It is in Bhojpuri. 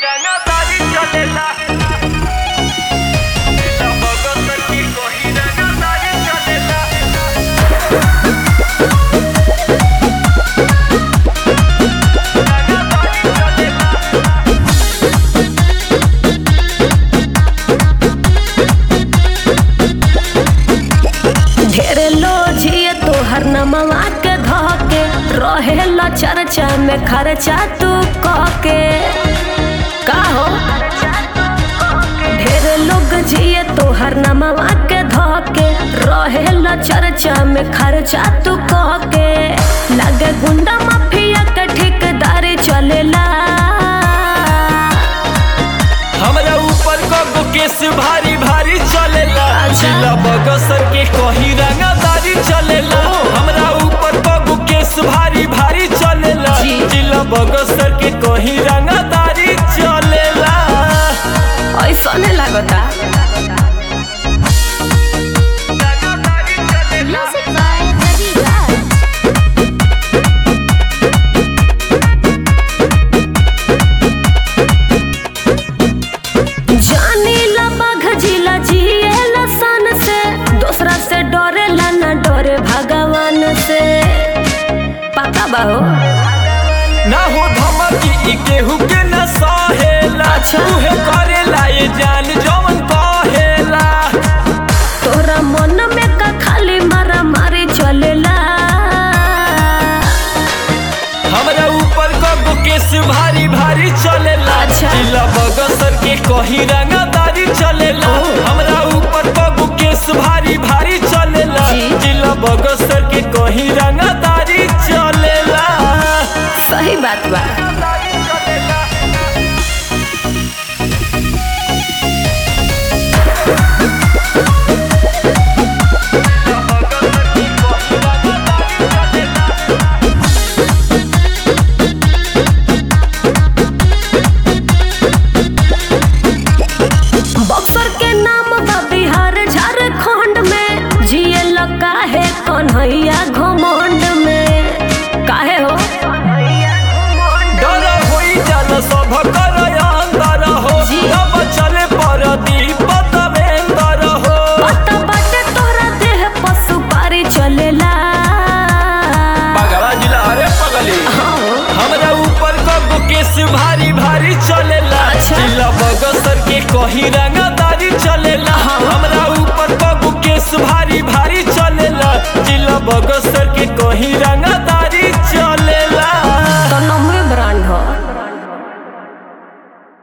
रंगदारी चलेला भगत की कोई रंगदारी चलेला रंगदारी चलेला ढेरे लोझिए तोहर नमवा के धके रहेला चर्चा में खर्चा तू कके का हो ढेरे लोग जिए तोहर नमवा के धके रहेला चर्चा में खर्चा तू कके लगे गुंडा माफिया के ठेकेदारी चलेला हमरा ऊपर कगो केस भारी भारी चलेला अच्छा। जिला बगसर के कहीं रंगदारी चलेला हमरा ऊपर कगो केस भारी भारी चलेला जी। जिला बगसर के कहीं रंगदारी चलेला ऐसने लागता Music by Ravi Raj. जानी ला बाघ जिला जिए सन से दूसरा से डरेला ना डरे भगवान से पता बा हो ना हो धमकी ई केहू के न सहेला अच्छा। उहे करेला ये जान जवन कहेला तोरा मन में का खाली मारा मारी चलेला हमरा ऊपर कगो केस भारी भारी चलेला अच्छा। जिला बगसर के कहीं रंगदारी चलेला हमरा ऊपर कगो केस भारी भारी चलेला जी। जिला बगसर के कहीं रंगदारी चलेला सही बात बा बक्सर के नाम बा बिहार झारखंड में जिए लगा है कन्हैया घमंड में काहे हो डर होई जल सब कर अंदर हो जी। अब चले पर दीप तवेंदर हो पता बाटे तोरा देह पशु पारी चलेला बगवा जिला अरे पगली हाँ। हमरा ऊपर कगो केस भारी भारी चलेला अच्छा। जिला बगसर के कहीं रंगदारी चलेला हमरा ऊपर कगो केस भारी भारी चलेला जिला बगसर के कहीं रंगदारी चलेला तो नम्बे ब्रांड हो